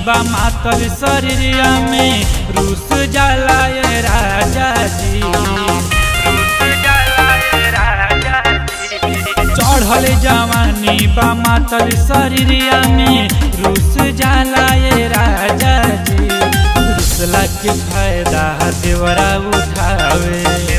बा मातल शरीरिया में रूस जाला ये राजा जी चढ़ल जवानी बा मातल शरीरिया में रूस जाला ये राजा जी रूसला के फायदा देवरा उठावे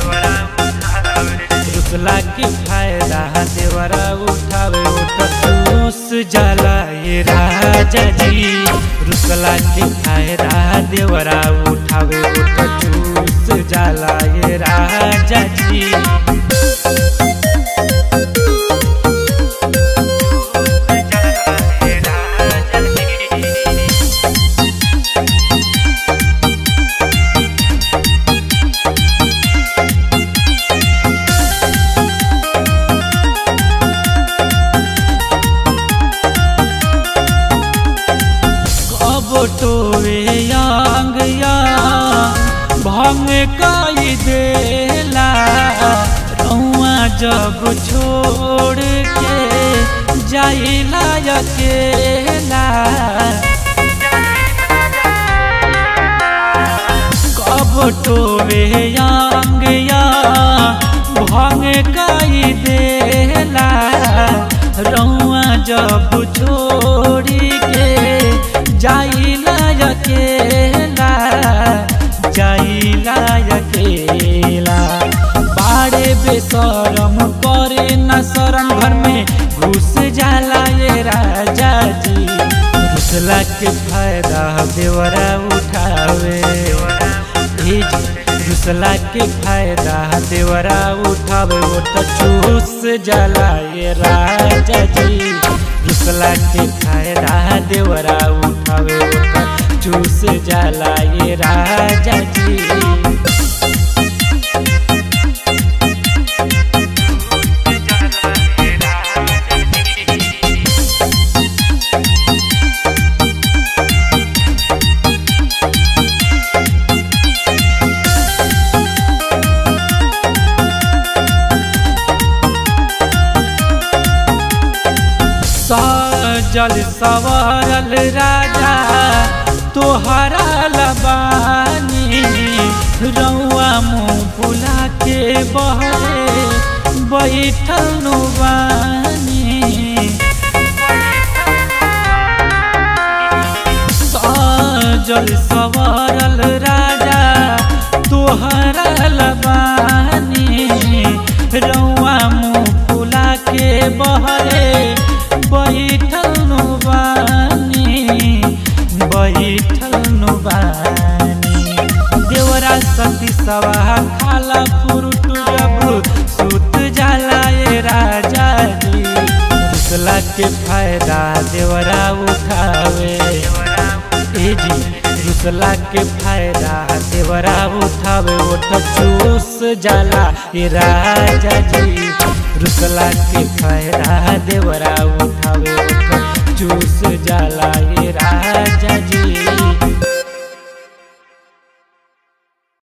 रुसला के फायदा देवरा उठावे उठूस जाला ये राजा जी रुसला के फायदा देवरा उठावे उठूस जाला ये राजा जी टोवे यांग या भंग कई देला रउआ जब छोड़ के जाइला अकेला कब टोवे यांग या भंग कई देला रउआ जब छोड़ के जाइला अकेला जाइला अकेला बाड़े बेसरम करे न शरण घर में घुस जाला ये राजा जी घुसला के फायदा देवरा उठावे घुसला के फायदा देवरा उठावे वो तो चूस जाला ये राजा जी घुसला के फायदा देवरा उठावे चूस जाला ये राजा जी सजल सवरल राजा तोहरा लबानी रउआ मुँह फुला के बहरे बैठल नुबानी सजल सवरल राजा तोहरा लबानी रउआ मुँह फुला के बहरे बैठल नुबानी बैठल नुबानी देवरा सती सवा खाला फ्रूट जब सुत जाला ये राजा जी रुसला के फायदा देवरा उठावे ए जी रुसला के फायदा देवरा उठावे वो तो चूस जाला ये राजा जी रुसला के फायदा देवरा उठावे चूस जाला ये राज